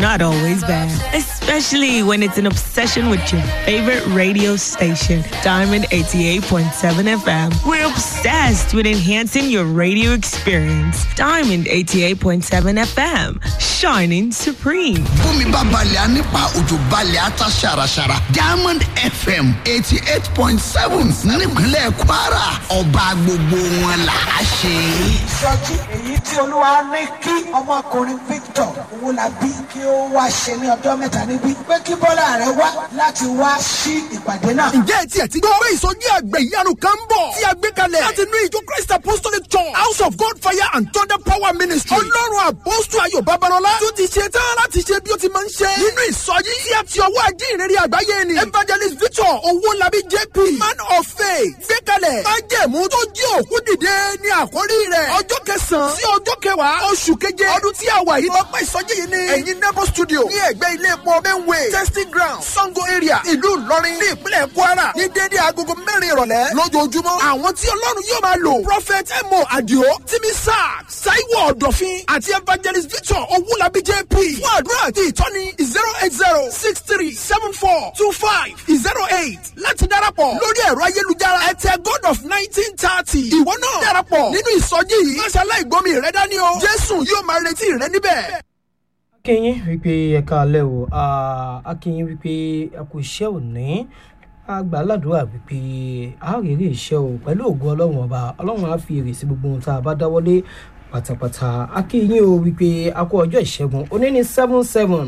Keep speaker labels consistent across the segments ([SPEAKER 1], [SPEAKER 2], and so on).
[SPEAKER 1] not always bad, especially when it's an obsession with your favorite radio station, Diamond 88.7 FM. We're obsessed with enhancing your radio experience. Diamond 88.7 FM, shining supreme.
[SPEAKER 2] bómi bá balẹ̀ á nípa òjò balẹ̀ á ta ṣàràṣàrà diamond fm eighty eight point seven nípínlẹ̀ kwara ọba gbogbo wọn là á ṣe.
[SPEAKER 3] ìsọjí èyí tí olúwa ní kí ọmọkùnrin victor owólabí kí ó wá ṣe ní ọjọ́ mẹ́ta níbí pé kí bọ́lá rẹ̀ wá láti wá sí ìpàdé náà.
[SPEAKER 4] ǹjẹ́ ẹ tiẹ̀ ti gbọ́ pé ìsọjí àgbẹ̀ ìyanu kan ń bọ̀ tí a gbé kalẹ̀ láti inú ìjọ christ apostolic church house of god fire and thunder power ministry ọlọ́run àpọ́sù ayọ̀ babalọ́lá tó ti ṣe tán láti ṣe bí ó ti máa ń ṣe nínú ìsọjí tí a ti ọwọ́ ajé ìrírí àgbáyé ni evangelist victor owólabí jp man of faith gbé kalẹ̀ májẹ̀mú tó jí òkú dìde ní àkórí rẹ̀ ọjọ́ kẹsàn-án sí ọjọ́ kẹwàá oṣù keje ọdún tí a wà yìí lọ́pọ̀ ìsọjí yìí ni ẹ̀yin nebo studio ní ẹ̀gbẹ́ ilé epo benway testing ground sango area ìlú ìlọrin ní ìpínlẹ̀ kwara ní dédé agogo mẹ́rin ìrọ̀lẹ́ lójoojúmọ́ àwọn tí ọlọ́run yóò máa lò prophet emo adio timi sack saiwo ọ̀dọ̀fin àti evangelist victor owulabi jp fún àdúrà àti ìtọ́ni zero eight zero six three seven four two five zero eight láti darapọ̀ lórí ẹ̀rọ ayélujára ẹ̀tẹ̀ god of nineteen thirty ìwọ náà darapọ̀ nínú ìsọjí yìí máṣe aláìgbọ́mi rẹ dání o jésù yóò máa retí rẹ níbẹ̀.
[SPEAKER 5] akínyìn wípé ẹ̀ka alẹ́ o akínyìn wípé ẹ̀kú iṣẹ́ òní agbáládùúrà wípé àárèrè iṣẹ́ o pẹ̀lú ògùn ọlọ́run ọba ọlọ́run á fi èrè sí gbogbo ohun tá a bá dáwọ́lé pátápátá akínyìn o wípé a kó ọjọ́ ìṣẹ́gun òní ní seven seven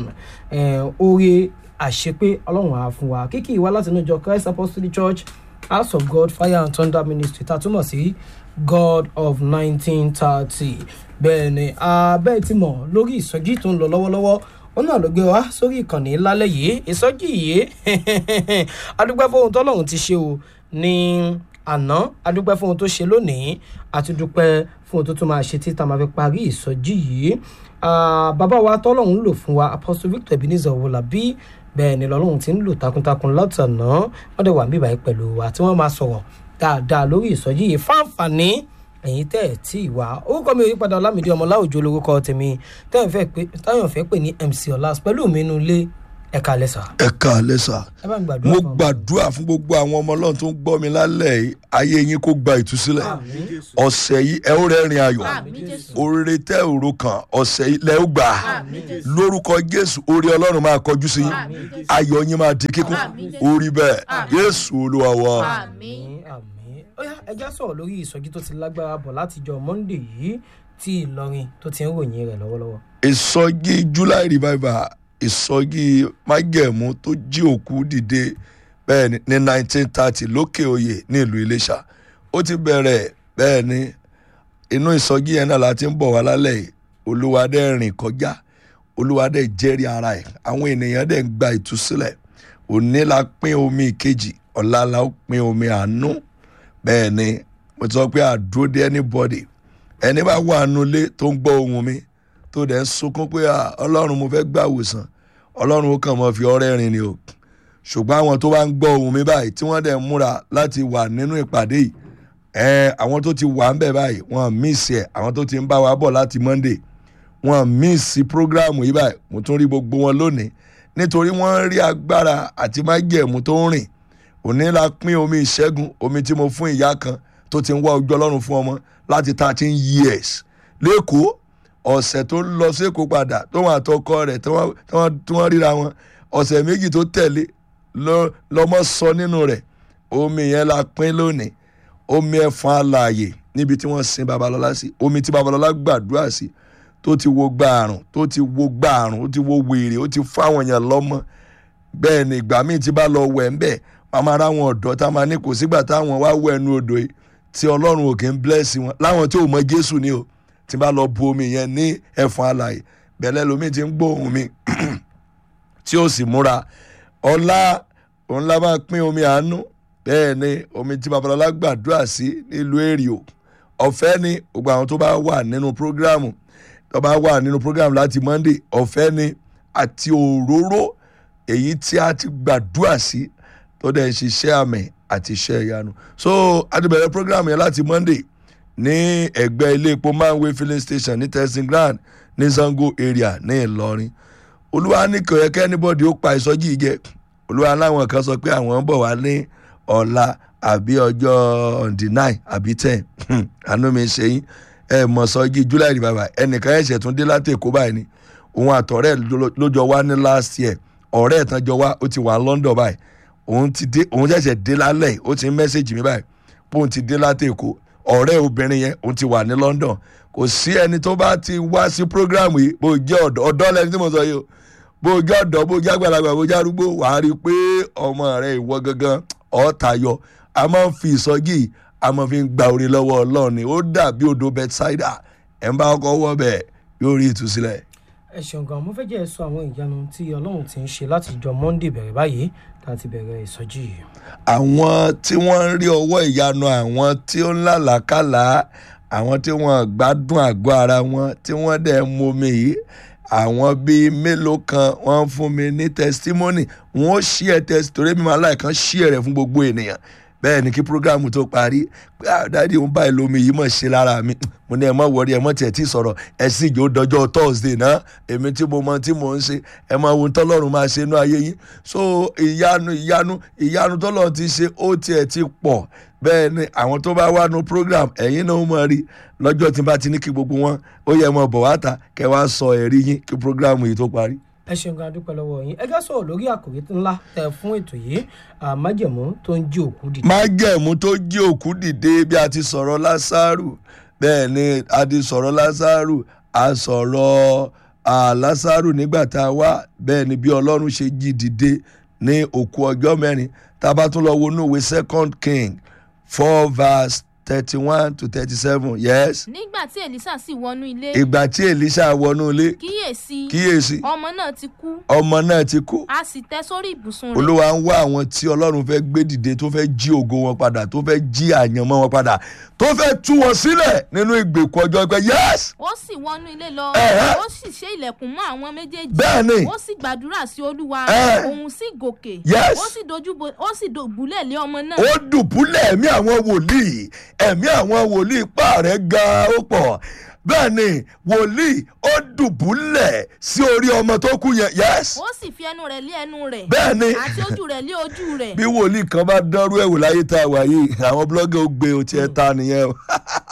[SPEAKER 5] oore àṣepé ọlọ́run á fún wa kíkì wá láti inú ìjọ christ apostolic church house of god fire and thunder ministry tá a túmọ̀ sí god of nineteen thirty bẹ́ẹ̀ ni abẹ́ẹ̀ ti mọ̀ lórí ìsọjí tó ń lọ lọ́wọ́lọ́wọ́ ó náà ló gbé wa sórí ìkànnì lálẹ́ yìí ìsọjí yìí adúpẹ́ fóhun tọ́lọ́hún ti ṣe o ní àná adúpẹ́ fóhun tó ṣe lónìí àti dúpẹ́ fóhun tó tún máa ṣe títà máa fi parí ìsọjí yìí bàbá wa tọ́lọ́hún lò fún wa apostle victor ebenezer owolabi bẹ́ẹ̀ ni lọ́lọ́hún ti ń lò takuntakun látàná wọ́n dẹ̀ wà níbàá yìí pẹ̀lú wa tí wọ́n máa sọ̀rọ̀ dáadáa lórí ìsọjí yìí fáǹfààní ẹ̀yin tẹ́ ẹ̀ tí ì wá orúkọ mi ò yí padà ọlámìdí ọmọ láwùjọ olórúkọ tèmi táyọ̀ fẹ́ pè ní mc ọlás pẹ̀lú mi inú ilé ẹ̀ka lẹ́sà.
[SPEAKER 6] ẹ ká lẹ́sà
[SPEAKER 5] ẹ bá ń gbàdúrà
[SPEAKER 6] mo
[SPEAKER 5] fún ọ.
[SPEAKER 6] gbàdúrà fún gbogbo àwọn ọmọ ọlọ́run tó ń gbọ́ mi lálẹ́ yìí ayé yín kó gba ìtúsílẹ̀ ọ̀sẹ̀ yìí ẹ ó rẹ́rìn ayọ̀ oríire tẹ́ òro kan ọ̀sẹ̀ yìí lẹ́ ó gbà lórúkọ jésù orí ọlọ́run máa kọjú sí yín ayọ̀ yín máa di kíkún orí bẹ́ẹ̀ jésù olúwa wa.
[SPEAKER 5] àmín àmín ó yá ẹja sọ̀rọ̀ lórí ìsọjí tó ti lágbára bọ̀ látijọ́ monday yìí tí ìlọrin tó ti ń ròyìn rẹ̀ lọ́wọ́lọ́wọ́.
[SPEAKER 6] ìsọjí july revival ìsọjí májẹ̀mú tó jí òkú dìde bẹ́ẹ̀ ni ní nineteen thirty lókè oyè ní ìlú iléṣà ó ti bẹ̀rẹ̀ bẹ́ẹ̀ ni inú ìsọjí yẹn náà la ti ń bọ̀ wá lálẹ́ yìí olúwadé rìn kọjá olúwadé jẹ́rìí ara ẹ̀ àwọn ènìyàn dẹ̀ ń gba ìtúsílẹ̀ òní la pín omi ìkejì ọ̀la la ó pín omi àánú bẹ́ẹ̀ ni mo ti sọ pé àdúró dé anybody ẹni bá wà nulẹ̀ tó ń gbọ́ ohun mi tó dẹ̀ ń sunkún pé "Ah, ọlọ́run mo fẹ́ gbà wòsàn ọlọ́run ó kàn mọ́ fi ọrẹ́ rin ni o ṣùgbọ́n àwọn tó bá ń gbọ́ ohun mi báyìí tí wọ́n dẹ̀ ń múra láti wà nínú ìpàdé yìí ẹ àwọn tó ti wà ń bẹ̀ báyìí wọ́n míìsì ẹ̀ àwọn tó ti ń bá wa bọ̀ láti monday wọ́n míìsì prógráàmù yìí báyìí mo tún rí gbogbo wọn lónìí nítorí wọ́n rí agbára àti májẹ̀mú tó ń rìn òní la pín omi ìṣẹ́gun omi tí mo fún ìyá kan tó ti ń wá ojú ọlọ́run fún ọmọ láti thirteen years lẹ́kọ̀ọ́ ọ̀sẹ̀ tó lọ sékòó padà tó wọn àtọkọ rẹ̀ tí wọ́n- tí wọ́n- tí wọ́n ríra wọn ọ̀sẹ̀ méjì tó tẹ̀lé lọ- lọmọ sọ nínú rẹ̀ omi yẹn la pín lónìí omi ẹ̀fọn alààyè níbi tí wọ́n sin babalọ́lá sí omi tí babalọ́lá gbàdúrà sí tó ti wo gbààrùn tó ti wo gbààrùn ó ti wo wèrè ó ti fáwọn èèyàn lọ́mọ bẹ́ẹ̀ ni ìgbà míì tí bá lọ wẹ̀ ń bẹ̀ màmá ara wọn ọ̀dọ́ tá a máa ní kò sígbà táwọn wá wẹ̀ ẹnu odò yìí tí ọlọ́run ò kì í bless wọn láwọn tí ò mọ jésù ni o tí bá lọ bu omi yẹn ní ẹ̀fọn alàyè bẹ̀lẹ́ lomi ti ń gbóhùn mi tí ó sì múra ọlá òun la máa pín omi àánú bẹ́ẹ̀ ni omi tí babalọ́lá gbàdúrà sí nílùú èrìò ọ̀fẹ́ ni gbogbo àwọn tó bá wà nínú prógráàmù tó bá wà nínú prógráàmù láti monday ọ̀fẹ́ ni àti òróró èyí tí a ti gbàdúrà sí tó dẹ̀ ń ṣiṣẹ́ àmì àti iṣẹ́ ìyanu so a ti bẹ̀rẹ̀ prógráàmù yẹn láti monday ní ẹgbẹ́ ilé epo manway filling station ní testing ground ní zango area ní ìlọrin olúwa ní kò yẹ kí anybody ó pa ìsọjí yìí jẹ olúwa láwọn kan sọ pé àwọn ń bọ̀ wá ní ọ̀la àbí ọjọ́ on the nine àbí ten àánú mi ṣe yín ẹ mọ̀ sọjí july revival ẹnìkan ẹ̀ṣẹ̀ tún dé láti èkó báyìí ni òun àtọ̀rẹ́ ló jọ wá ní last year ọ̀rẹ́ ẹ̀ tán jọ wá ó ti wà london báyìí òun ti dé òun ṣẹ̀ṣẹ̀ dé lálẹ́ ó ti ń mẹ́sẹ̀gì mi báyìí pé òun ti dé láti èkó ọ̀rẹ́ obìnrin yẹn òun ti wà ní london kò sí ẹni tó bá ti wá sí program yìí bó jẹ́ ọ̀dọ́ ọ̀dọ́ lẹni tí mo sọ yìí o bó jẹ́ ọ̀dọ́ bó jẹ́ àgbàlagbà bó jẹ́ arúgbó wàá rí i pé ọmọ rẹ ìwọ gangan ọ̀tayọ a máa ń fi ìsọjí a máa fi ń gba orí lọ́wọ́ ọlọ́run ni ó dàbí odò bethsaida ẹ̀ ń bá ọkọ̀ wọ́ bẹ̀ yóò rí ìtúsílẹ̀.
[SPEAKER 5] ẹ ṣeun gan mo fẹ́ jẹ́ ẹ sọ àwọn ìyanu tí ọlọ́run ti ń ṣe láti jọ monday bẹ̀rẹ̀ báyìí tá a ti bẹ̀rẹ̀ ìsọjí yìí.
[SPEAKER 6] àwọn tí wọ́n ń rí ọwọ́ ìyanu àwọn tí ó ń làlákàlà àwọn tí wọ́n gbádùn àgọ́ ara wọn tí wọ́n dẹ̀ ń momi yìí àwọn bíi mélòó kan wọ́n ń fún mi ní testimony wọ́n ó ṣí ẹ test torí mi máa láìkan ṣí ẹ rẹ̀ fún gbogbo ènìyàn bẹ́ẹ̀ ni kí programu tó parí pé àdáde òun báyìí lómi yìí mọ̀ ṣe lára mi mo ní ẹ mọ̀ wọrí ẹ mọ̀ tiẹ̀ tí sọ̀rọ̀ ẹ sì jò dọjọ́ thursday náà èmi tí mo mọ tí mo ń ṣe ẹ máa wo tọ́lọ́run máa ṣe inú ayé yín so ìyanu ìyanu ìyanu tọ́lọ́run ti ṣe ó tiẹ̀ ti pọ̀ bẹ́ẹ̀ ni àwọn tó bá wá nu program ẹ̀yin náà mọ̀ rí lọ́jọ́ tí n bá ti ní kí gbogbo wọn ó yẹ mọ̀ bọ̀ wá ta kẹ́ wá sọ ẹ̀rí yín kí programu yìí tó parí
[SPEAKER 5] ẹ ṣeun gan adúpẹ́ lọ́wọ́ yín ẹ já sọ̀rọ̀ lórí àkòrí ńlá tẹ fún ètò yìí májẹ̀mú tó ń jí òkú dìde.
[SPEAKER 6] májẹ̀mú tó jí òkú dìde bí a ti sọ̀rọ̀ lásàrù bẹ́ẹ̀ ni a ti sọ̀rọ̀ lásàrù a sọ̀rọ̀ lásàrù nígbà tá a wá bẹ́ẹ̀ ni bí ọlọ́run ṣe jí dìde ní òkú ọjọ́ mẹ́rin tá a bá tún lọ wo inú ìwé second king four verse thirty one to thirty seven yes.
[SPEAKER 7] nígbà tí elisa sì wọnú ilé.
[SPEAKER 6] ìgbà tí elisa wọnú ilé.
[SPEAKER 7] kíyèsí.
[SPEAKER 6] kíyèsí.
[SPEAKER 7] ọmọ náà ti kú.
[SPEAKER 6] ọmọ náà ti kú.
[SPEAKER 7] a sì tẹ sórí ibùsùn rẹ̀.
[SPEAKER 6] olúwa ń wá àwọn tí ọlọ́run fẹ́ gbé dìde tó fẹ́ jí ògo wọn padà tó fẹ́ jí àyànmọ́ wọn padà tó fẹ́ tú wọn sílẹ̀ nínú ìgbèkùn ọjọ́ pé yes.
[SPEAKER 7] ó sì wọnú ilé lọ.
[SPEAKER 6] Ẹ̀hẹ́.
[SPEAKER 7] ó sì ṣe ilẹ̀kùn mọ́ àwọn méjèèjì.
[SPEAKER 6] Bẹ́ẹ̀ni.
[SPEAKER 7] ó sì gbàdúrà sí olúwa.
[SPEAKER 6] Ẹ̀.
[SPEAKER 7] òun sì gòkè.
[SPEAKER 6] Yes.
[SPEAKER 7] ó sì dojú bo ó sì dògbúlẹ̀ lé ọmọ náà.
[SPEAKER 6] ó dùbúlẹ̀ ẹ̀mí àwọn wòlíì ẹ̀mí àwọn wòlíì ipá rẹ̀ ga ó pọ̀ bẹ́ẹ̀ ni wòlíì ó dùbúlẹ̀ sí orí ọmọ tó kú yẹn yes.
[SPEAKER 7] ó sì fi ẹnu rẹ̀ lé ẹnu rẹ̀.
[SPEAKER 6] Bẹ́ẹ̀ni.
[SPEAKER 7] àti ojú rẹ̀ lé ojú rẹ̀.
[SPEAKER 6] bí wòlíì kan bá dánrú ẹ̀wò láyé tá a wà yìí àwọn blọ́gà ó gbé otí ẹ̀ ta nìyẹn o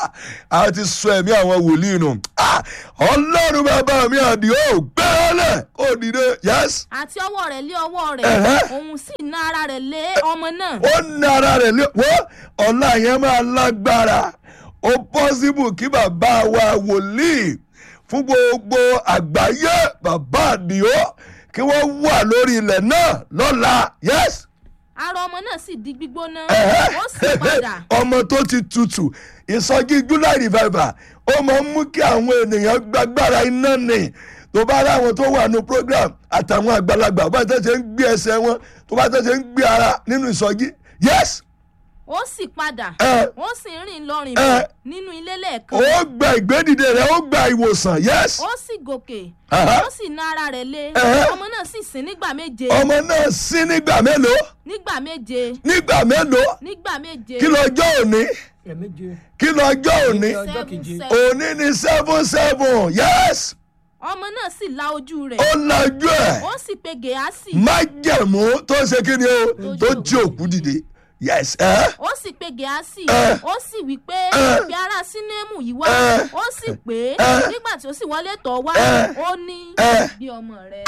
[SPEAKER 6] a ti sọ ẹ̀mí àwọn wòlíì nù Ah, ọlọ́run bàbá mi àdìo gbẹ́rẹ́lẹ̀ kò dìde yes.
[SPEAKER 7] àti ọwọ́ rẹ̀ lé ọwọ́ rẹ̀.
[SPEAKER 6] Ẹ̀hẹ́.
[SPEAKER 7] òun sì ná ara rẹ̀ lé ọmọ náà.
[SPEAKER 6] ó ní ara rẹ̀ lé wọ́n ọ̀la yẹn máa lágbára ó pọ́sibù kí bàbá wa wòlíì fún gbogbo àgbáyé bàbá àdìo kí wọ́n wà lórí ilẹ̀ náà lọ́la yes.
[SPEAKER 7] ara ọmọ náà sì di gbígbóná.
[SPEAKER 6] Ẹ̀hẹ́.
[SPEAKER 7] ó sì padà.
[SPEAKER 6] ọmọ tó ti tutù ìsọjí july revival ó máa ń mú kí àwọn ènìyàn gbàgbára iná nì tó bá ráwọn tó wà ní program àtàwọn àgbàlagbà bá tẹ̀sẹ̀ ń gbé ẹsẹ̀ wọn tó bá tẹ̀sẹ̀ ń gbé ara nínú ìsọjí yes
[SPEAKER 7] ó sì padà.
[SPEAKER 6] Ẹ̀.
[SPEAKER 7] ó sì ń rìn lọ rìn
[SPEAKER 6] Ẹ̀.
[SPEAKER 7] bọ̀ nínú ilé lẹ́ẹ̀kan.
[SPEAKER 6] ó gba ìgbédìde rẹ ó gba ìwòsàn yes
[SPEAKER 7] ó sì gòkè.
[SPEAKER 6] Ẹ̀hẹ́.
[SPEAKER 7] ó sì ná ara rẹ̀ lé.
[SPEAKER 6] Ẹ̀hẹ́.
[SPEAKER 7] ọmọ náà sì sín nígbà méje.
[SPEAKER 6] ọmọ náà sí nígbà mélòó
[SPEAKER 7] nígbà méje.
[SPEAKER 6] nígbà mélòó
[SPEAKER 7] nígbà méje.
[SPEAKER 6] kí lọ́jọ́ òní
[SPEAKER 5] ẹ̀ẹ̀méje
[SPEAKER 6] kí lọ́jọ́ òní
[SPEAKER 5] ọjọ́
[SPEAKER 7] Seven,
[SPEAKER 5] keje.
[SPEAKER 7] seven.
[SPEAKER 6] òní ni seven seven yes
[SPEAKER 7] ọmọ náà sì la ojú rẹ̀.
[SPEAKER 6] ó lajú ẹ̀.
[SPEAKER 7] ó sì pe gèásì.
[SPEAKER 6] májẹ̀mú tó ṣe kí ni o tó jí òkú dìde yes ẹ
[SPEAKER 7] ó sì pe gèásì.
[SPEAKER 6] Ẹ̀.
[SPEAKER 7] ó sì wí pé
[SPEAKER 6] Ẹ̀.
[SPEAKER 7] fi ara sínémù yìí wá.
[SPEAKER 6] Ẹ̀.
[SPEAKER 7] ó sì pé
[SPEAKER 6] Ẹ̀.
[SPEAKER 7] nígbà tí ó sì wọlé tọ̀ wá.
[SPEAKER 6] Ẹ̀.
[SPEAKER 7] ó ní
[SPEAKER 6] Ẹ̀.
[SPEAKER 7] bí ọmọ rẹ̀.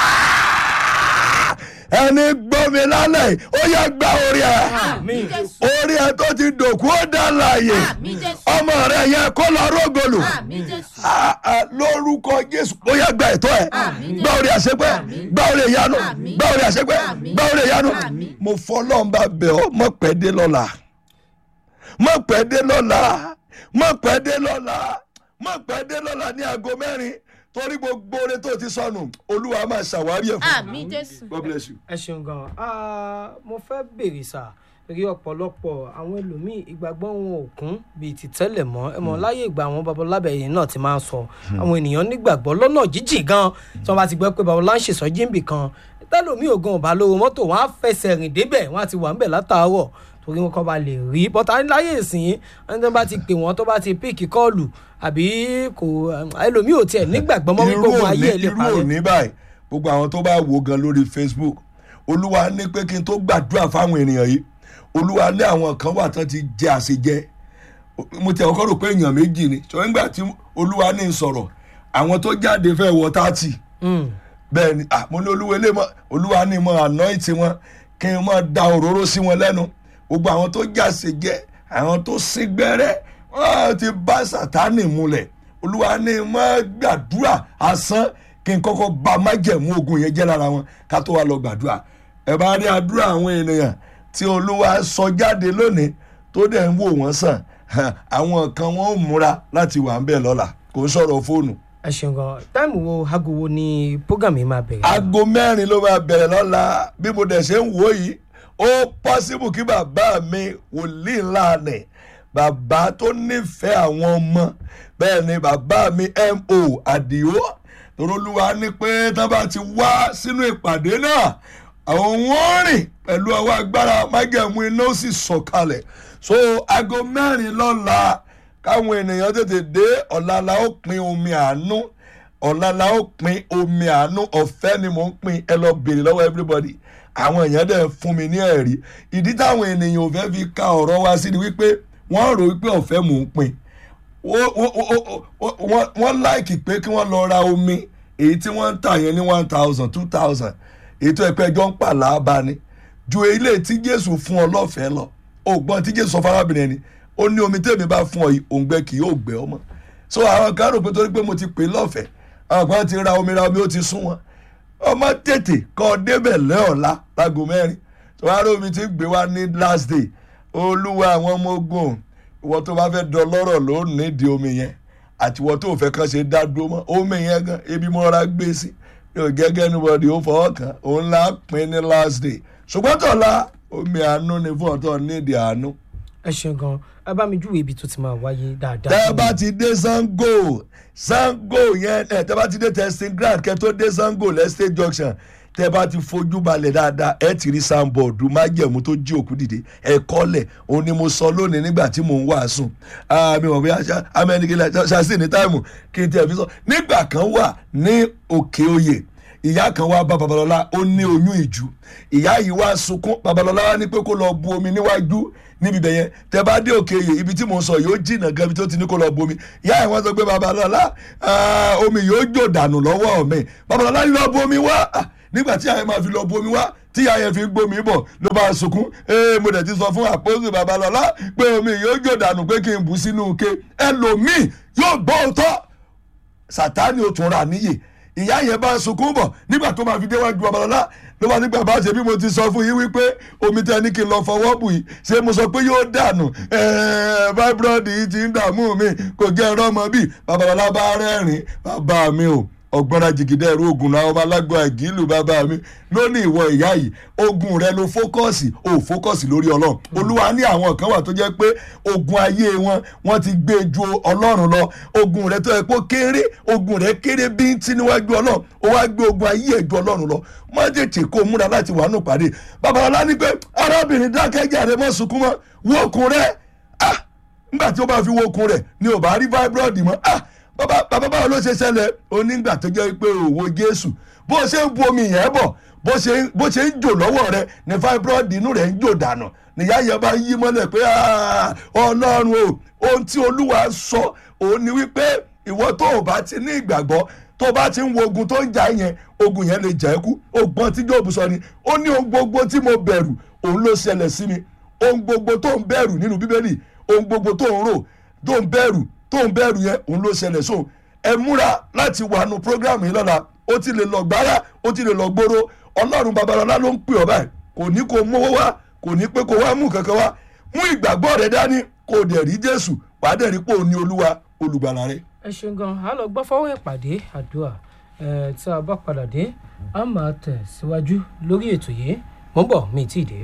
[SPEAKER 6] ẹni gbọ́mi lálẹ́ yìí, ó yẹ gba orí ẹ
[SPEAKER 7] àmì jésù.
[SPEAKER 6] orí ẹ tó ti dòkú ó dá láàyè
[SPEAKER 7] àmì jésù.
[SPEAKER 6] ọmọ rẹ yẹ kó lọ rógolù
[SPEAKER 7] àmì jésù.
[SPEAKER 6] Ah, ah, lórúkọ jésù ó yẹ gba ẹ̀tọ́ ẹ
[SPEAKER 7] Àmín.
[SPEAKER 6] gba orí àṣepẹ
[SPEAKER 7] Àmín.
[SPEAKER 6] gba orí ìyanu
[SPEAKER 7] Àmín.
[SPEAKER 6] gba orí àṣepẹ
[SPEAKER 7] Àmín.
[SPEAKER 6] gba orí ìyanu
[SPEAKER 7] Àmín.
[SPEAKER 6] mo fọlọ́n bá bẹ̀ ọ́ mọ̀ pẹ́ dé lọ́la mọ̀ pẹ́ dé lọ́la mọ̀ pẹ́ dé lọ́la mọ̀ pẹ́ dé lọ́la ní aago mẹ́rin torí gbogbo oore tó ti sọnù olúwa máa ṣàwárí ẹ̀ fún
[SPEAKER 7] àmì jésù.
[SPEAKER 6] God bless you.
[SPEAKER 5] ẹ ṣeun gan Ah, mo fẹ́ béèrè sà rí ọ̀pọ̀lọpọ̀ àwọn ẹlòmíì ìgbàgbọ́ wọn ò kún bíi ti tẹ́lẹ̀ mọ́ ẹ mọ̀ láyé ìgbà àwọn babalábẹ̀yìn náà ti máa ń sọ àwọn ènìyàn nígbàgbọ́ lọ́nà jíjìn gan tí wọ́n bá ti gbọ́ pé babalá ń ṣèṣọ́jí ń bì kan tẹ́lòmíì ògan ò bá lówó mọ́tò wọn á fẹsẹ̀ rìn débẹ̀ wọn á ti wà ń bẹ̀ látàárọ̀ torí wọn kọ́ ba lè rí bọ́tà láyé ìsìn ẹni tó bá ti pè wọ́n tó bá ti píìkì kọ́ọ̀lù àbí kò ẹlòmíì ò tiẹ̀ nígbàgbọ́ mọ́ wípé
[SPEAKER 6] irú
[SPEAKER 5] ogun
[SPEAKER 6] òní
[SPEAKER 5] ayé ẹ̀ lè
[SPEAKER 6] irú
[SPEAKER 5] parẹ́
[SPEAKER 6] òní báyìí gbogbo àwọn tó bá wò gan lórí facebook olúwa ní pé kí n tó gbàdúrà fáwọn ènìyàn yìí olúwa ní àwọn kan wà tán ti jẹ àṣejẹ mo ti ọkọ rò pé èèyàn méjì ni ṣùgbọ́n nígbà tí olúwa ní sọ̀rọ̀ àwọn tó jáde fẹ́ wọ tààtì bẹ́ẹ̀ ni ah, mo ní olúwa ilé mọ́ olúwa ní mọ́ anoint wọn kí n mọ́ da òróró sí wọn lẹ́nu gbogbo àwọn tó jáse jẹ́ àwọn tó sín gbẹ́rẹ́ wọ́n ti bá sàtánì múlẹ̀ olúwa ní mọ́ gbàdúrà asán kí n kọ́kọ́ ba májẹ̀mú ogun yẹn jẹ́ lára wọn ká tó wá lọ gbàdúrà ẹ bá rí àdúrà àwọn ènìyàn tí olúwa sọ jáde lónìí tó dẹ̀ ń wò wọ́n sàn àwọn kan wọ́n ò múra láti wà ń bẹ̀ lọ́la kò ń sọ̀rọ̀ fóònù
[SPEAKER 5] ẹ ṣeun gan táìmù wo aago wo ni program yìí máa bẹ̀rẹ̀.
[SPEAKER 6] aago mẹ́rin ló máa bẹ̀rẹ̀ lọ́la bí mo dẹ̀ ṣe ń wò yìí ó pọ́sibù kí bàbá mi wòlíì ńlá nì bàbá tó nífẹ̀ẹ́ àwọn ọmọ bẹ́ẹ̀ ni bàbá mi mo àdìo torólúwa ní pé tá bá ti wá sínú ìpàdé náà àwọn wọn rìn pẹ̀lú ọwọ́ agbára májẹ̀mú iná ó sì sọ̀kalẹ̀ so aago mẹ́rin lọ́la káwọn ènìyàn tètè dé ọ̀la la ó pin omi àánú ọ̀la la ó pin omi àánú ọ̀fẹ́ ni mò ń pin ẹ lọ bèrè lọ́wọ́ everybody àwọn èèyàn dẹ̀ fún mi ní ẹ̀rí ìdí táwọn ènìyàn ò fẹ́ fi ka ọ̀rọ̀ wá sí ni wípé wọ́n rò wípé ọ̀fẹ́ mò ń pin wọ́n láìkì pé kí wọ́n lọ ra omi èyí tí wọ́n ń tà yẹn ní one thousand two thousand èyí tó ẹ̀pẹ́ ẹjọ́ ń pàlà bá ní ju ilé tí jésù fún ọ lọ́fẹ̀ẹ́ lọ ògbọ́n tí jésù sọ fárábìnrin ẹni ó ní omi tèmi bá fún ọ yìí òǹgbẹ kì yóò gbẹ ọmọ so àwọn kan rò pé torí pé mo ti pè é lọ́fẹ̀ẹ́ àwọn kan ti ra omi ra omi ó ti sún wọn ọmọ tètè kọ́ débẹ̀ lẹ́ọ̀la lágo mẹ́rin tó wá rí omi tí ń gbé wá ní last day olúwa àwọn ọmọ ogun ìwọ tó bá fẹ́ dọlọ́rọ̀ ló nídìí omi yẹn àti ìwọ tó fẹ́ kàn ṣe dá dúró mọ́ omi yẹn gan ebi mọ́ra gbé sí yóò gẹ́gẹ́ níbọ̀dì ó fọwọ́ kàn òun là á pín ní last day ṣùgbọ́n tọ̀la omi àánú ni fún ọ̀tọ̀ nídìí àánú
[SPEAKER 5] ẹ ṣeun gan ẹ bá mi júwèé ibi tó ti máa wáyé dáadáa.
[SPEAKER 6] tẹ́ ẹ bá ti dé sango sango yẹn ẹ tẹ́ ẹ bá ti dé testing ground kẹ́ tó dé sango lẹ́sẹ̀ junction tẹ́ ẹ bá ti fojú balẹ̀ dáadáa ẹ ti rí sanbọọdù májẹ̀mú tó jí òkú dìde ẹ kọ́lẹ̀ òun ni mo sọ lónìí nígbà tí mò ń wàásù àmì wọ̀n bí amẹ́nigilẹ̀ ṣàṣì ní táìmù kí n tẹ̀ fi sọ nígbà kan wà ní òkè oyè ìyá kan wá bá babalọla ó ní oyún ìjú ìyá yìí wá sunkún babalọla wá ní pé kó lọ bu omi níwájú níbi ibẹ̀ yẹn tẹ bá dé òkè yìí ibi tí mò ń sọ yóò jìnnà gan ibi tó ti ní kó lọ bu omi ìyá yìí wọ́n sọ pé babalọla omi yóò jò dànù lọ́wọ́ mi babalọla ní lọ bu omi wá nígbà tí àyẹ̀ máa fi lọ bu omi wá tí àyẹ̀ fi gbómi bọ̀ ló bá sunkún ee mo dẹ̀ ti sọ fún àpòsù babalọla pé omi yóò jò dànù pé kí n bù sínú ike ẹlòmíì yóò gbọ́ òótọ́ sàtáni ò tún ra níyè ìyá yẹn bá sunkún bọ̀ nígbà tó máa fi déwájú babalọ́lá ló bá nígbà bá ṣe bí mo ti sọ fún yín wípé omi tẹ ní kí n lọ fọwọ́ bù yìí ṣé mo sọ pé yóò dànù fibroid yìí ti ń dààmú mi kò jẹ́ ẹ̀rọ ọmọ bíi babalọ́lá bá rẹ́rìn bàbá mi o ọgbọ́nra jìgìdẹ́ ẹ̀rọ ogun náà ọba alágbó àgílù bàbá mi lónìí ìwọ ìyá yìí ogun rẹ ló fókọ́ọ̀sì ò fókọ́ọ̀sì lórí ọlọ́run olúwa ní àwọn kan wà tó jẹ́ pé ogun ayé wọn wọ́n ti gbé ju ọlọ́run lọ ogun rẹ tó yẹ kó kéré ogun rẹ kéré bíntín níwájú ọlọ́run ó wá gbé ogun ayé ẹ̀ ju ọlọ́run lọ má tètè kó o múra láti wà nù pàdé babalọlá ní pé arábìnrin dákẹ́jà rẹ mọ́ sunkún mọ́ wo okun rẹ ah nígbà tí ó bá fi wo okun rẹ ni ò bá rí fibroid mọ́ ah bàbá bàbá báwo ló ṣe ṣẹlẹ̀ onígbà tó jẹ́ pé òwò jésù bó ṣe ń bu omi yẹn bọ̀ bó ṣe bó ṣe ń jò lọ́wọ́ rẹ ní fibroid inú rẹ̀ ń jò dànù nìyá yẹn bá yí mọ́lẹ̀ pé ọlọ́run o ohun tí olúwa sọ òun ni wípé ìwọ tó o bá ti ní ìgbàgbọ́ tó o bá ti ń wo ogun tó ń jà yẹn ogun yẹn lè jà ẹ́ kú ogbọ́n tí jọ́ọ̀bù sọ ni ó ní ohun gbogbo tí mo bẹ̀rù òun ló ṣẹlẹ̀ sí mi ohun gbogbo tó ń bẹ̀rù nínú bíbélì ohun gbogbo tó ń rò tó ń bẹ̀rù tó ń bẹ̀rù yẹn òun ló ṣẹlẹ̀ sóun ẹ múra láti wà nù programu yìí lọ́la ó ti lè lọ gbára ó ti lè lọ gbóró ọlọ́run babalọ́lá ló ń pè ọ́ báyìí kò ní kó mówó wá kò ní pé kó wá mú kankan wá mú ìgbàgbọ́ rẹ dání kó dẹ̀ rí jésù wàá dẹ̀ rí pé òun ní olúwa olùgbàlà rẹ.
[SPEAKER 5] ẹ ṣeun gan a lọ gbọ́ fọwọ́ ìpàdé àdúrà ẹ tí a bá padà dé a máa tẹ̀ síwájú lórí ètò yìí mò ń bọ̀ mi ì tí ì dé.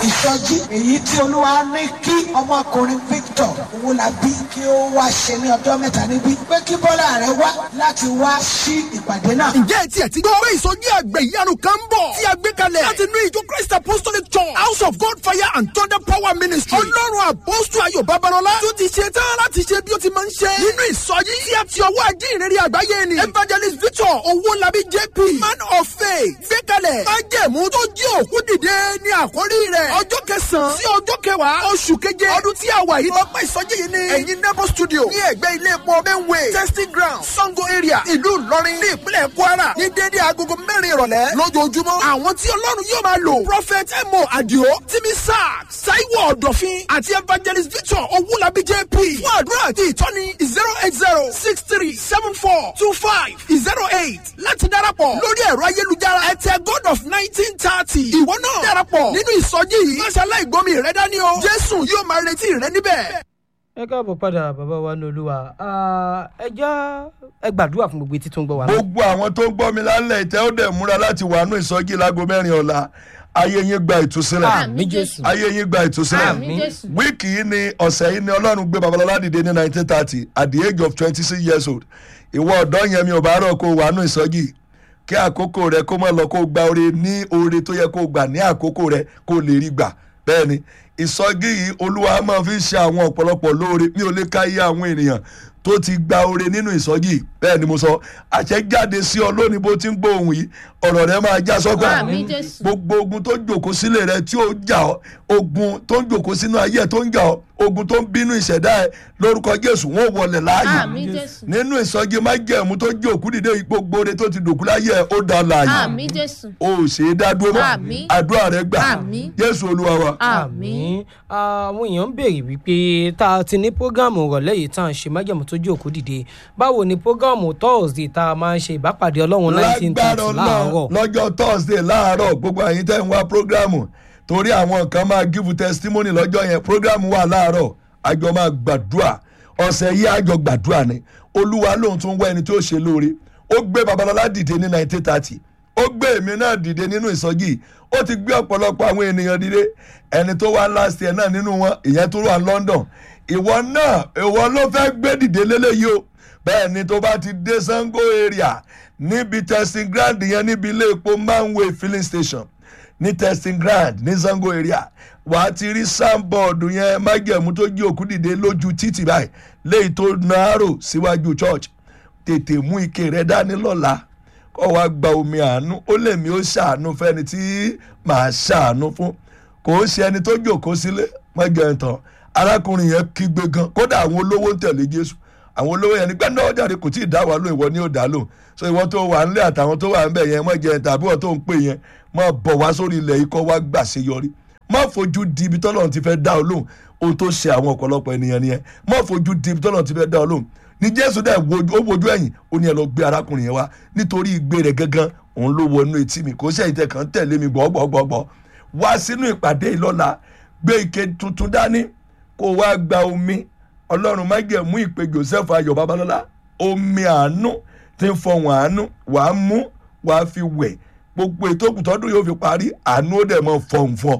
[SPEAKER 3] ìsọjí èyí tí olúwa ní kí ọmọkùnrin victor owólabí kí ó wá ṣe ní ọjọ́ mẹ́ta níbí pé kí bọ́lá rẹ̀ wá láti wá sí ìpàdé náà.
[SPEAKER 4] ǹjẹ́ ẹ tiẹ̀ ti gbọ́ pé ìsọjí àgbẹ̀ ìyanu kan ń bọ̀ tí a gbé kalẹ̀ láti inú ìjọ christ apostolic church house of god fire and thunder power ministry ọlọ́run àpọ́sù ayọ̀ babalọ́lá tó ti ṣe tán láti ṣe bí ó ti máa ń ṣe nínú ìsọjí tí a ti ọwọ́ ajínrere àgbáyé ni evangelist victor owólabí jp man of faith gbé kalẹ̀ májẹ̀mú tó jí òkú dìde ní àkórí rẹ̀ ọjọ́ kẹsàn-án sí ọjọ́ kẹwàá oṣù keje ọdún tí a wà yìí lọ́pọ̀ ìsọjí yìí ni ẹ̀yin nebo studio ní ẹ̀gbẹ́ ilé epo benway testing ground sango area ìlú ìlọrin ní ìpínlẹ̀ kwara ní dédé agogo mẹ́rin ìrọ̀lẹ́ lójoojúmọ́ àwọn tí ọlọ́run yóò máa lò prophet emo adio timi sack taiwo ọ̀dọ̀fin àti evangelist victor owulabi jp fún àdúrà àti ìtọ́ni zero eight zero six three seven four two five zero eight láti darapọ̀ lórí ẹ̀rọ ayélujára ẹ̀tẹ̀ god of nineteen thirty ìwọ náà darapọ̀ nínú ìsọjí yìí máṣe aláìgbọ́mi rẹ dání o jésù yóò máa retí rẹ níbẹ̀.
[SPEAKER 5] ẹ káàbọ̀ padà bàbá wa ní olúwa Ah, ẹ já ẹ gbàdúrà fún gbogbo etí tó ń gbọ́ wa náà.
[SPEAKER 6] gbogbo àwọn tó ń gbọ́ mi lálẹ́ ìtẹ́ ó dẹ̀ múra láti wàánú ìsọjí láago mẹ́rin ọ̀la ayé yín gba ìtúsílẹ̀
[SPEAKER 5] àmì jésù
[SPEAKER 6] ayé yín gba ìtúsílẹ̀
[SPEAKER 7] Àmín Jésù.
[SPEAKER 6] wíìkì yìí ni ọ̀sẹ̀ yìí ni ọlọ́run gbé babalọ́lá dìde ní nineteen thirty at the age of twenty six years old ìwọ ọ̀dọ́ yẹn mi ò bá rọ̀ kó o wàánú ìsọjí kí àkókò rẹ kó má lọ kó o gba oore ní oore tó yẹ kó o gbà ní àkókò rẹ kó o lè rí gbà bẹ́ẹ̀ ni ìsọjí yìí olúwa máa fi ń ṣe àwọn ọ̀pọ̀lọpọ̀ lóore mi ò lè ká iye àwọn ènìyàn tó ti gba oore nínú ìsọjí yìí bẹ́ẹ̀ ni mo sọ àṣẹjáde sí ọ lónìí bó ti ń gbọ́ ohun yìí ọ̀rọ̀ rẹ máa já sọ́gbà
[SPEAKER 7] Àmín Jésù.
[SPEAKER 6] gbogbo ogun tó jòkó sílé rẹ tí ó jà ọ ogun tó ń jòkó sínú ayé ẹ tó ń jà ọ ogun tó ń bínú ìṣẹ̀dá ẹ lórúkọ jésù wọn ò wọlé láàyè
[SPEAKER 7] Àmín Jésù.
[SPEAKER 6] nínú ìsọjí májẹ̀mú tó jòkú dìde gbogbo oore tó ti dòkú láyé ẹ ó dá láàyè
[SPEAKER 7] Àmín Jésù.
[SPEAKER 6] o ò ṣe é dá dúró mọ́
[SPEAKER 7] Àmín.
[SPEAKER 6] àdúrà rẹ gbà
[SPEAKER 7] Àmín.
[SPEAKER 6] jésù olúwa wa.
[SPEAKER 7] Àmín.
[SPEAKER 5] àwọn èèyàn ń béèrè wípé tá a ti ní prógámù ìrọ̀lẹ́ yìí tá à ń ṣe májèmú tó jẹ́ òkú dìde báwo ni prógámù thursday tá a máa ń ṣe ìbápàdé ọlọ́run nineteen
[SPEAKER 6] lágbára
[SPEAKER 5] thirty
[SPEAKER 6] náà
[SPEAKER 5] láàárọ̀
[SPEAKER 6] lọ́jọ́ thursday láàárọ̀ gbogbo àyín tẹ́ ń wá programu torí àwọn kan máa give testimony lọ́jọ́ yẹn programu wà láàárọ̀ àjọ máa gbàdúrà ọ̀sẹ̀ yìí àjọ gbàdúrà ni olúwa lóun tún wá ẹni tí ó ṣe lóore ó gbé babalọ́lá dìde ní nineteen thirty ó gbé èmi náà dìde nínú ìsọjí ó ti gbé ọ̀pọ̀lọpọ̀ àwọn ènìyàn dìde ẹni tó wá last year náà nínú wọn ìyẹn tó wà london ìwọ náà ìwọ ló fẹ́ gbé dìde lélẹ́yìí o bẹ́ẹ̀ ni tó bá ti dé sango area níbi testing ground yẹn níbi ilé epo manway filling station ní testing ground ní sango area wà á ti rí sanbọọdù yẹn májẹ̀mú tó jí òkú dìde lójú títì báyìí léyìí tó nàárò síwájú church tètè mú ike rẹ dání lọ́la kó wá gba omi àánú ó lè mí ó ṣàánú fẹ́ni tí màá ṣàánú fún kò ó ṣe ẹni tó jòkó sílé mọ́jọ ìtàn arákùnrin yẹn kígbe gan kódà àwọn olówó ń tẹ̀lé jésù àwọn olówó yẹn nígbà náà jáde kò tí ì dá wa lóhùn ìwọ ni ó dá lóhùn so ìwọ tó wà nílé àtàwọn tó wà níbẹ̀ yẹn mọ́jọ ìtàn àbí wọ́n tó ń pè yẹn mọ́ bọ̀ wá sórí ilẹ̀ ikọ́ wá gbà ṣe yọrí má fojú di ibi tọ́lọ́run ti fẹ́ dá ọ lóhùn ohun tó ṣe àwọn ọ̀pọ̀lọpọ̀ ènìyàn nìyẹn má fojú di ibi tọ́lọ́run ti fẹ́ dá ọ lóhùn ní jésù dẹ̀ wojú- ó wojú ẹ̀yìn ó ní ẹ lọ gbé arákùnrin yẹn wá nítorí ìgbé rẹ̀ gangan òun ló wọnú etí mi kò ṣe ìtẹ̀ kan tẹ̀lé mi gbọ́gbọ́gbọ́ wá sínú ìpàdé ìlọ́la gbé ike tuntun dání kó wá gba omi ọlọ́run má jẹ́ mú ìpè joseph ayọ̀ babalọ́lá omi àánú tí ń fọhùn àánú wàá mú wàá fi wẹ̀ gbogbo ètò òkùtọ́dún yóò fi parí àánú ó dẹ̀ mọ́ fọhùn fọ.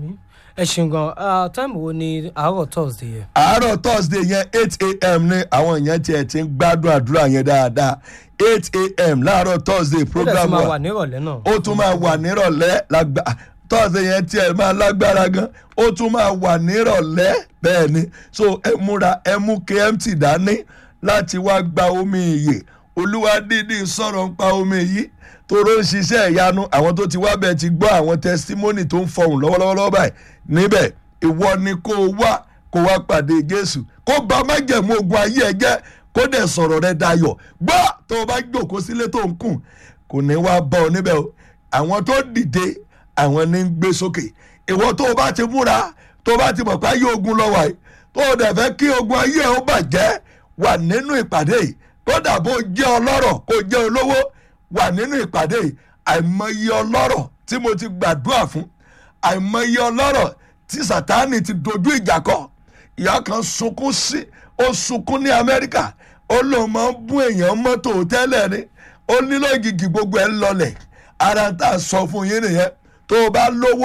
[SPEAKER 5] ẹ ṣeun gan Ah, táìmù wo ni àárọ̀ thursday yẹn.
[SPEAKER 6] àárọ̀ thursday yẹn eight a.m. ní àwọn èèyàn tiẹ̀ ti ń gbádùn àdúrà yẹn dáadáa eight a.m. láàárọ̀ thursday
[SPEAKER 5] ó dẹ̀
[SPEAKER 6] program
[SPEAKER 5] tún máa wà
[SPEAKER 6] wa
[SPEAKER 5] nírọ̀lẹ́ náà.
[SPEAKER 6] ó tún máa wà nírọ̀lẹ́ lágbá thursday yẹn tiẹ̀ máa lágbára gan ó tún máa wà nírọ̀lẹ́ bẹ́ẹ̀ ni so ẹ múra ẹ mú kmt dání láti wá gba omi ìyè olúwa dídí sọ̀rọ̀ ń pa omi yìí toró ń ṣiṣẹ́ ìyanu àwọn tó ti wá bẹ́ẹ̀ ti gbọ́ àwọn testimony tó ń fọhùn lọ́wọ́lọ́wọ́ báyìí níbẹ̀ ìwọ ni kó o wá kó wá pàdé jésù kó bá májẹ̀mú ogun ayé ẹ jẹ́ kó dẹ̀ sọ̀rọ̀ rẹ dayọ̀ gbọ́ tó o bá jókòó sílé tó ń kùn kò ní wá bọ́ ọ níbẹ̀ o àwọn tó dìde àwọn ní ń gbé sókè ìwọ tó o bá ti múra tó o bá ti mọ̀ pé ayé ogun lọ́wọ́ yìí tó o dẹ̀ fẹ́ kí ogun ayé ẹ ó bàjẹ́ wà nínú ìpàdé yìí kódà bó jẹ́ ọlọ́rọ̀ kó jẹ́ olówó wà nínú ìpàdé yìí àìmọye ọlọ́rọ̀ tí mo ti gbàdúrà fún àìmọye ọlọ́rọ̀ tí sátánì ti dojú ìjà kọ ìyá kan sunkún sí ó sunkún ní amẹ́ríkà ó lóun máa ń bún èèyàn mọ́tò tẹ́lẹ̀ ni ó nílò ìgìgì gbogbo ẹ̀ ń lọlẹ̀ ara tá a sọ fún yín nìyẹn tó o bá lówó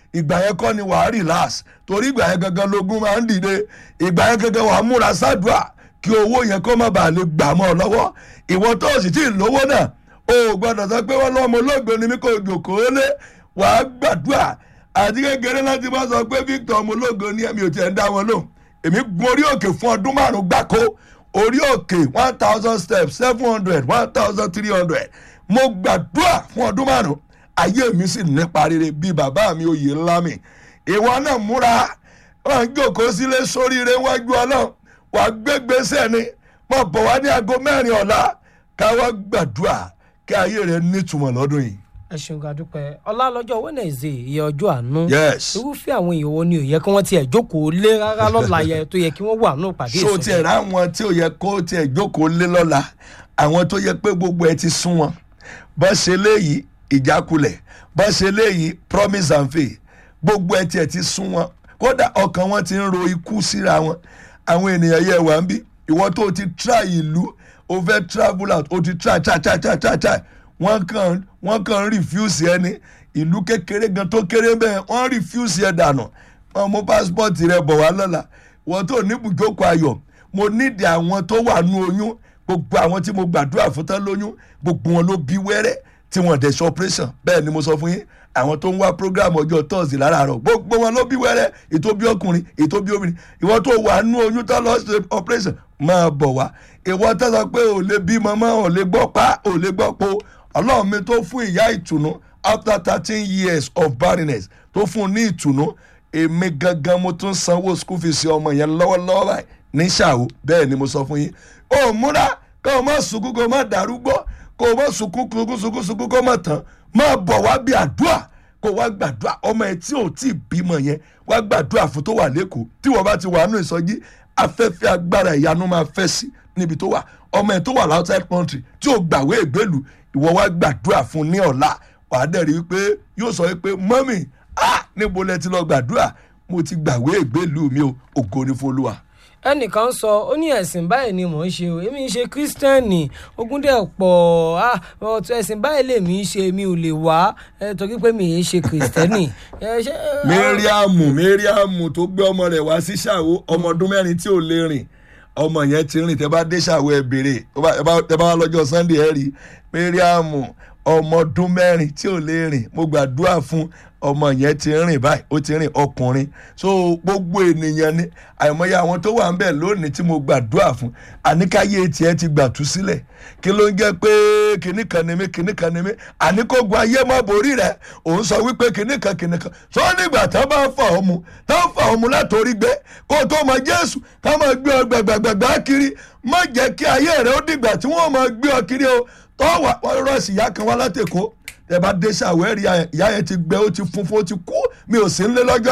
[SPEAKER 6] ìgbà yẹn kọ́ ni wàá relax torí ìgbà yẹn gangan lógún máa ń dìde ìgbà yẹn gangan wàá múra sádùá kí owó yẹn kó má bàa lè gbà mọ́ ọ lọ́wọ́ ìwọ tó o sì tí ì lówó náà o ò gbọ́dọ̀ sọ pé wọ́n lọ́mọ olóògbé ni mí kò jòkóó lé wàá gbàdúrà àti kékeré láti bá sọ pé Victor ọmọ olóògbé ni ẹ̀mí ò tiẹ̀ ń dá wọn lóhùn èmi gun orí òkè fún ọdún márùn gbáko orí òkè one thousand steps seven hundred one thousand three hundred mo gbàdúrà fún ọdún márùn ayé mi sì nípa rere bíi bàbá mi oyè ńlá mi ìwọ náà múra wọn jókòó sílé sóríire wájú ọlọ́run wà gbégbèsè ni mo bọ̀ wá ní aago mẹ́rin ọ̀la ká wá gbàdúrà kí ayé rẹ nítumọ̀ lọ́dún yìí.
[SPEAKER 5] ẹ ṣeun ká dúpẹ́ ọlá lọ́jọ́ wednesday iye ọjọ́ àánú
[SPEAKER 6] Yes.
[SPEAKER 5] irúfẹ́ àwọn èèyàn wo ni ò yẹ kí wọ́n tiẹ̀ jókòó lé rárá lọ́la yẹ tó yẹ kí wọ́n wà nù pàdé
[SPEAKER 6] so tiẹ̀ rà àwọn tí ò yẹ kó tiẹ̀ jókòó lé lọ́la àwọn tó yẹ pé gbogbo ẹ ti sún wọn bọ́ ṣe léyìí ìjákulẹ̀ bọ́ ṣe léyìí promise and faith gbogbo ẹ tiẹ̀ ti sún wọn kódà ọkàn wọn ti ń ro ikú síra wọn àwọn ènìyàn yẹ wà ń bí ìwọ tó ti try ìlú o fẹ́ travel out o ti try try try try try try wọ́n kàn wọ́n kàn refuse ẹni ìlú kékeré gan tó kéré bẹ́ẹ̀ wọ́n refuse ẹ dànù wọ́n mú passport rẹ bọ̀ wá lọ́la wọ́n tó ní ibùjókòó ayọ̀ mo nídìí àwọn tó wà nú oyún gbogbo àwọn tí mo gbàdúrà fún tán lóyún gbogbo wọn ló bí wẹ́rẹ́ tí wọ́n dẹ̀ ṣe operation bẹ́ẹ̀ ni mo sọ fún yín àwọn tó ń wá program ọjọ́ tọ́sí láràárọ̀ gbogbo wọn ló bí wẹ́rẹ́ ètò bí ọkùnrin ètò bí obìnrin ìwọ tó wà nú oyún tó lọ ṣe operation máa bọ̀ wá ìwọ tó sọ pé ò lè bímọ mọ́ ò lè gbọ́ pa ò lè gbọ́ po ọlọ́run mi tó fún ìyá ìtùnú after thirteen years of barrenness tó fún un ní ìtùnú èmi gangan mo tún sanwó school fees ọmọ yẹn lọ́wọ́lọ́wọ́ báyìí ní ṣàwó bẹ́ẹ̀ ni mo sọ fún yín ó múra kó o má sunkún kó o má darúgbó kó o má sunkún sunkún sunkún sunkún kó o má tán máa bọ̀ wá bí àdúrà kó o wá gbàdúrà ọmọ ẹ tí ò tí ì bímọ yẹn wá gbàdúrà fún tó wà lẹ́kọ̀ọ́ tí wọ́n bá ti wà nù ìsọjí afẹ́fẹ́ agbára ìyanu máa fẹ́ sí níbi tó wà ọmọ ẹ tó wà outside country tí ò gbàwé ìgbélú ìwọ wá gbàdúrà fún ní ọ̀la wàá dẹ̀ rí i pé yóò sọ pé mọ́mì ah níbo lẹ ti lọ gbàdúrà mo ti gbàwé ìgbélú mi o ògo ni fún olúwa
[SPEAKER 5] ẹnìkan sọ ó ní ẹ̀sìn báyìí ni mò ń ṣe o èmi ń ṣe kírísítẹ́nì ogún dẹ̀ pọ̀ ah ọ̀tún ẹ̀sìn báyìí lèmi ń ṣe mi ò lè wá ẹ torí pé mi ì ṣe kírísítẹ́nì. ẹ ṣe
[SPEAKER 6] mẹ́ríàmù mẹ́ríàmù tó gbé ọmọ rẹ̀ wá sí ṣàwó ọmọ ọdún mẹ́rin tí ò lè rìn ọmọ yẹn ti rìn tẹ́ bá dé ṣàwó ẹ béèrè tẹ́ bá wá lọ́jọ́ sunday ẹ rí mẹ́ríàmù ọmọ ọdún mẹ́rin tí ò lè rìn mo gbàdúrà fún ọmọ yẹn ti rìn báyìí ó ti rìn ọkùnrin so gbogbo ènìyàn ni àìmọye àwọn tó wà ń bẹ̀ lónìí tí mo gbàdúrà fún àníkáyé tiẹ̀ ti gbàtú sílẹ̀ kí ló ń jẹ́ pé kinní kan ni mí kinní kan ni mí àníkógun ayé má borí rẹ̀ òun sọ wípé kinní kan kinní kan sọ nígbà tá a bá fà ọ́ mu tá a fà ọ́ mu látòrí gbé kó o tó mọ jésù ká máa gbé ọ gbàgbàgbà kiri má jẹ́ kí ayé rẹ̀ ó dìgbà tí wọ́n máa gbé ọ kiri o tọ́wọ́ wọ́n rọ́ọ̀sì ìyá kan wá látẹ̀kọ́ ẹ bá dé sàwẹ́rì ìyá yẹn ti gbẹ ó ti funfun ó ti kú mi ò sí ń lé lọ́jọ́